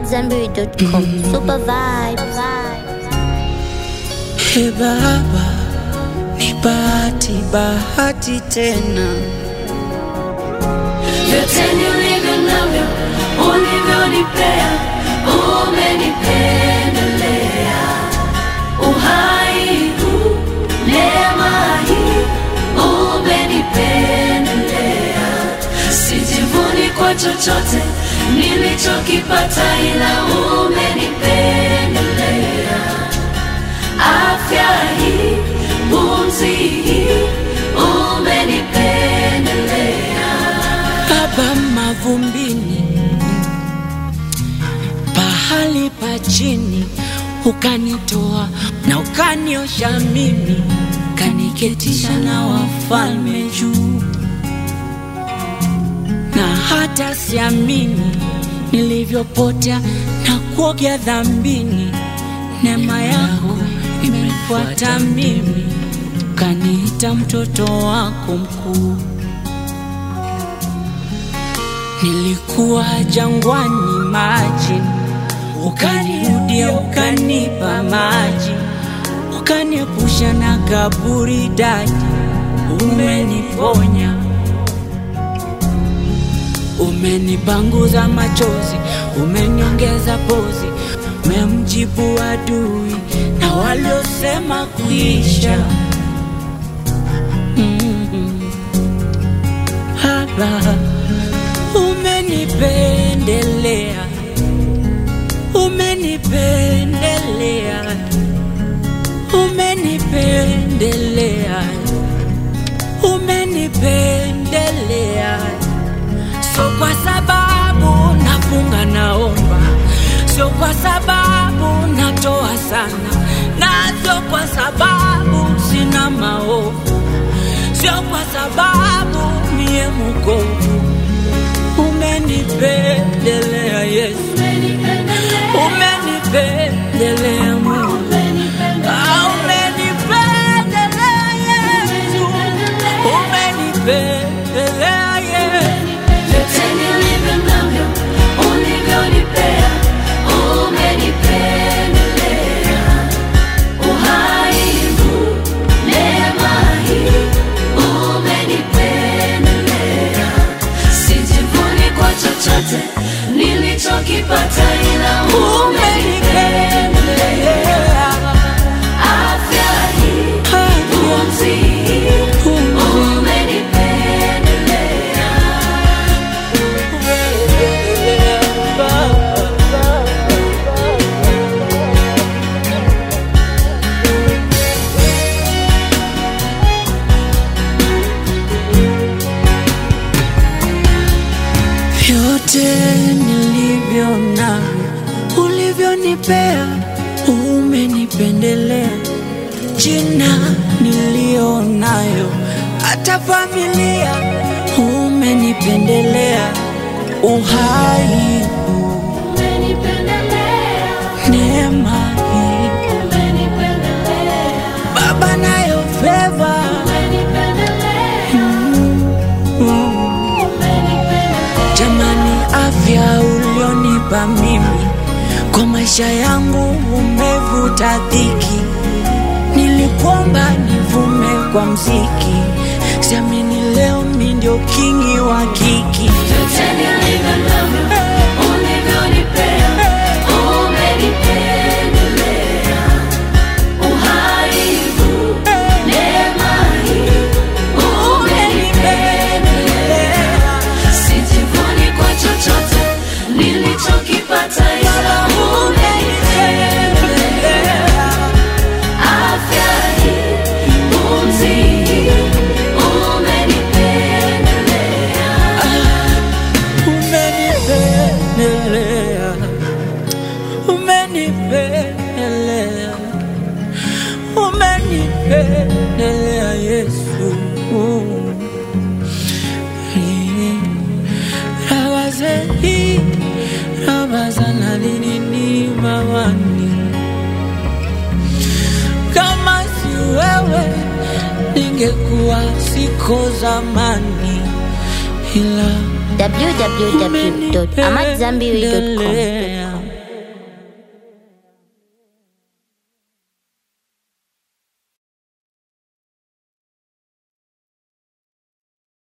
AmadZanbury.com. Super vibes. He Baba, ni bahati bahati tena, vyote nilivyo navyo ulivyonipea, umenipendelea. Uhai huu, neema hii, umenipendelea. Sijivuni kwa chochote nilichokipata, ila umenipendelea. Afya hii, pumzi hii, umenipendelea. Baba mavumbini, pahali pa chini, ukanitoa na ukaniosha mimi, kaniketisha na wafalme juu, na hata siamini nilivyopotea na kuogea dhambini, neema yako imefuata mimi, ukaniita mtoto wako mkuu. Nilikuwa jangwani maji, ukanirudia ukanipa maji, ukaniepusha na kaburi daji, umeniponya, umenipanguza machozi, umeniongeza pozi, umemjibu adui na waliosema kuisha. Mm. Baba, umenipendelea, umenipendelea, umenipendelea, umenipendelea. Sio kwa sababu nafunga naomba, sio kwa sababu natoa sana, na sio kwa sababu sina maovu, sio kwa sababu mie mukovu umenipendelea Yesu, umenipendelea Mungu, Ah, umenipendelea Yesu, umenipendelea Yesu. Vyote nilivyo navyo ulivyonipea, umenipendelea. Uhai huu, neema hii, umenipendelea. Sijivuni kwa chochote nilichokipata, ila umenipendelea. Afya hii, pumzi hii, umenipendelea. Vyote nilivyo navyo ulivyonipea, umenipendelea. Jina niliyo nayo, hata familia umenipendelea. Uhai huu, neema hii, Baba nayo feva Jamani, afya ulionipa mimi kwa maisha yangu umevuta dhiki. Nilikuomba nivume kwa mziki, siamini leo mi ndio kingi wa kiki. Vyote nilivyo navyo ulivyonipea, umenipendelea. Uhai huu, neema hii, umenipendelea. Sijivuni kwa chochote nilichokipata, ila umenipendelea. Afya hii, pumzi hii, umenipendelea. Umenipendelea, umenipendelea, umenipendelea Yesu. Rabazehi, rabazana linini mawani, kama si wewe ningekuwa siko zamani, ila www.amadzanbury.com.